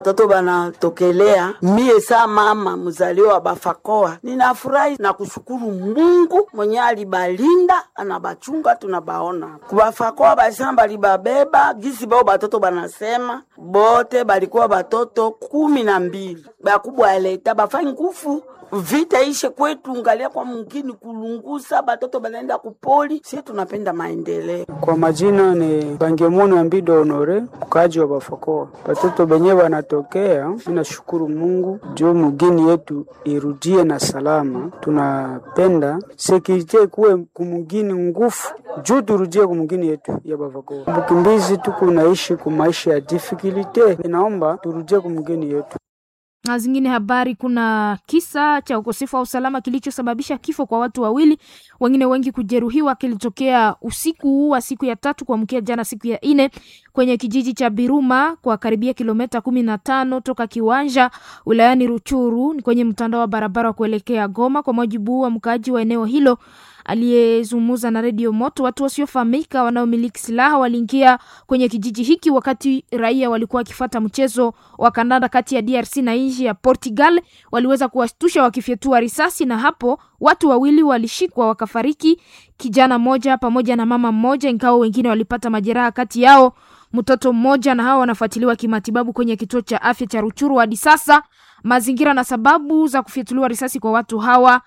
Watoto banatokelea mie saa mama mzaliwa wa Bafakoa, ninafurahi na kushukuru Mungu mwenye alibalinda anabachunga, tunabaona kubafakoa basema balibabeba gisi bao batoto banasema bote balikuwa batoto kumi na mbili bakubwa aleta bafai ngufu vita ishe kwetu, ngalia kwa mungini kulungusa batoto banaenda kupoli. Si tunapenda maendeleo. Kwa majina ni Bangemunu Ambido Honore, mkaji wa Bafakoa. Batoto benye banatokea, ninashukuru Mungu juu mugini yetu irudie na salama. Tunapenda sekirite kuwe kumugini ngufu juu turudie kumugini yetu ya Bafakoa. Bukimbizi tuku naishi kumaisha ya difficulty, inaomba turudie kumugini yetu na zingine habari, kuna kisa cha ukosefu wa usalama kilichosababisha kifo kwa watu wawili, wengine wengi kujeruhiwa, kilitokea usiku huu wa siku ya tatu kuamkia jana siku ya nne kwenye kijiji cha Biruma kwa karibia kilomita kumi na tano toka Kiwanja wilayani Ruchuru, ni kwenye mtandao wa barabara wa kuelekea Goma. Kwa mujibu wa mkaaji wa eneo hilo aliyezungumza na redio Moto, watu wasiofahamika wanaomiliki silaha waliingia kwenye kijiji hiki wakati raia walikuwa wakifata mchezo wa kandanda kati ya DRC na nchi ya Portugal. Waliweza kuwashtusha wakifyatua risasi, na hapo watu wawili walishikwa wakafariki, kijana mmoja pamoja na mama mmoja, ingawa wengine walipata majeraha, kati yao mtoto mmoja, na hao wanafuatiliwa kimatibabu kwenye kituo cha afya cha Ruchuru. Hadi sasa mazingira na sababu za kufyatuliwa risasi kwa watu hawa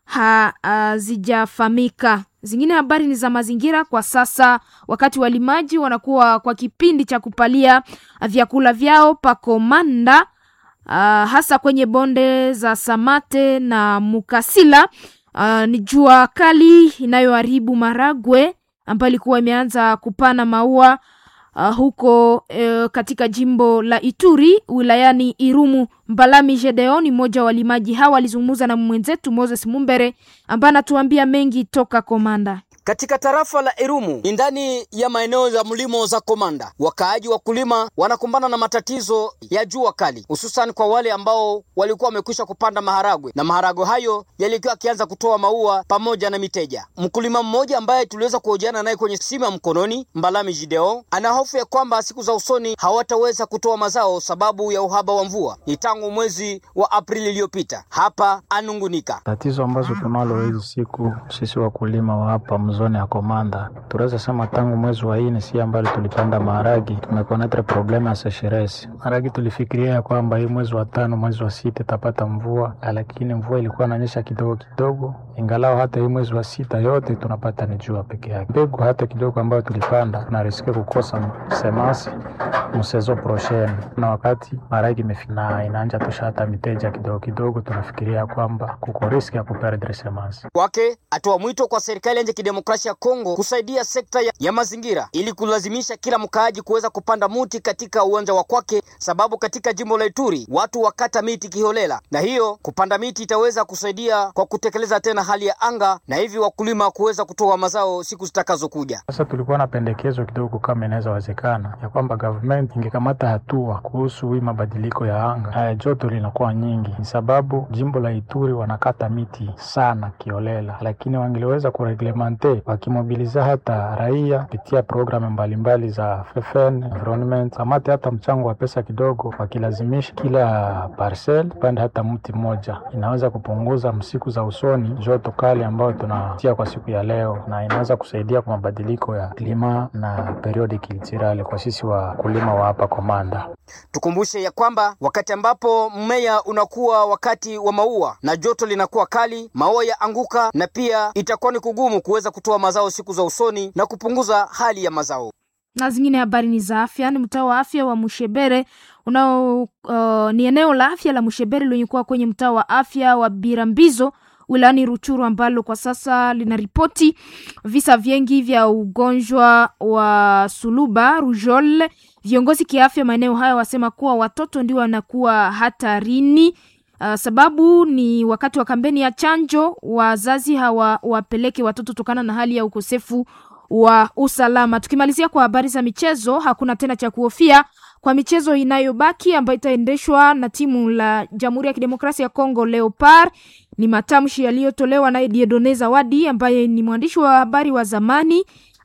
hazijafahamika. Zingine habari ni za mazingira kwa sasa, wakati walimaji wanakuwa kwa kipindi cha kupalia vyakula vyao pakomanda, uh, hasa kwenye bonde za Samate na Mukasila. Uh, ni jua kali inayoharibu maragwe ambayo ilikuwa imeanza kupana maua uh, huko uh, katika jimbo la Ituri wilayani Irumu. Mbalami Gedeon, mmoja wa walimaji hawa, alizungumza na mwenzetu Moses Mumbere ambaye anatuambia mengi toka Komanda. Katika tarafa la Irumu ni ndani ya maeneo ya mlimo za Komanda, wakaaji wakulima wanakumbana na matatizo ya jua kali, hususan kwa wale ambao walikuwa wamekwisha kupanda maharagwe na maharagwe hayo yalikuwa akianza kutoa maua pamoja na miteja. Mkulima mmoja ambaye tuliweza kuhojiana naye kwenye simu ya mkononi, Mbalami Jideo, ana hofu ya kwamba siku za usoni hawataweza kutoa mazao sababu ya uhaba wa mvua. Ni tangu mwezi wa Aprili iliyopita. Hapa anungunika tatizo ambazo tunalo hizi siku sisi wakulima wa hapa mzone ya Komanda, tunaweza sema tangu mwezi wa nne si ambalo tulipanda maharagi, tumekonetre probleme ya sesheresi maharagi. Tulifikiria ya kwamba hii mwezi wa tano, mwezi wa sita itapata mvua, lakini mvua ilikuwa inanyesha kidogo kidogo, ingalao hata hii mwezi wa sita yote tunapata ni jua peke yake. Mbegu hata kidogo ambayo tulipanda tunariske kukosa semasi msezo prochaine, na wakati maharagi imefika inaanja tosha hata miteja kidogo kidogo, tunafikiria kwamba kuko riski ya kuperdre semasi kwake. Atoa mwito kwa serikali ya kidemokrasia ya Kongo kusaidia sekta ya, ya mazingira ili kulazimisha kila mkaaji kuweza kupanda muti katika uwanja wa kwake, sababu katika jimbo la Ituri watu wakata miti kiholela, na hiyo kupanda miti itaweza kusaidia kwa kutekeleza tena hali ya anga na hivi wakulima kuweza kutoa mazao siku zitakazokuja. Sasa tulikuwa na pendekezo kidogo, kama inaweza wezekana, ya kwamba government ingekamata hatua kuhusu hii mabadiliko ya anga. Haya, joto linakuwa nyingi, ni sababu jimbo la Ituri wanakata miti sana kiholela, lakini wangeliweza kureglemente wakimobiliza hata raia kupitia programu mbalimbali za FFN environment, kamate hata mchango wa pesa kidogo, wakilazimisha kila parcel pande hata mti mmoja, inaweza kupunguza msiku za usoni joto kali ambayo tunatia kwa siku ya leo, na inaweza kusaidia kwa mabadiliko ya klima na periodi kiltirale kwa sisi wakulima wa hapa Komanda. Tukumbushe ya kwamba wakati ambapo mmea unakuwa wakati wa maua na joto linakuwa kali, maua ya anguka na pia itakuwa ni kugumu kuweza kutoa mazao siku za usoni na kupunguza hali ya mazao. Na zingine habari ni za afya. Ni mtaa wa afya wa Mushebere unao uh, ni eneo la afya la Mushebere lenye kuwa kwenye mtaa wa afya wa Birambizo wilayani Ruchuru ambalo kwa sasa linaripoti visa vingi vya ugonjwa wa suluba rujol. Viongozi kiafya maeneo hayo wasema kuwa watoto ndio wanakuwa hatarini. Uh, sababu ni wakati wa kampeni ya chanjo, wazazi hawawapeleke watoto tokana na hali ya ukosefu wa usalama. Tukimalizia kwa habari za michezo, hakuna tena cha kuhofia kwa michezo inayobaki ambayo itaendeshwa na timu la Jamhuri ya Kidemokrasia ya Kongo Leopard. Ni matamshi yaliyotolewa naye Diedone Zawadi ambaye ni mwandishi wa habari wa zamani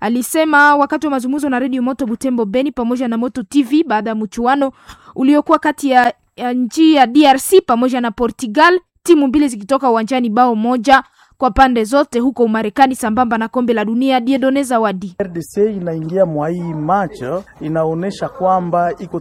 Alisema wakati wa mazungumzo na redio Moto Butembo Beni pamoja na Moto TV baada ya mchuano uliokuwa kati ya, ya nchi ya DRC pamoja na Portugal, timu mbili zikitoka uwanjani bao moja kwa pande zote huko Umarekani sambamba na kombe la dunia. Diedone Zawadi. RDC inaingia mwa hii match inaonyesha kwamba iko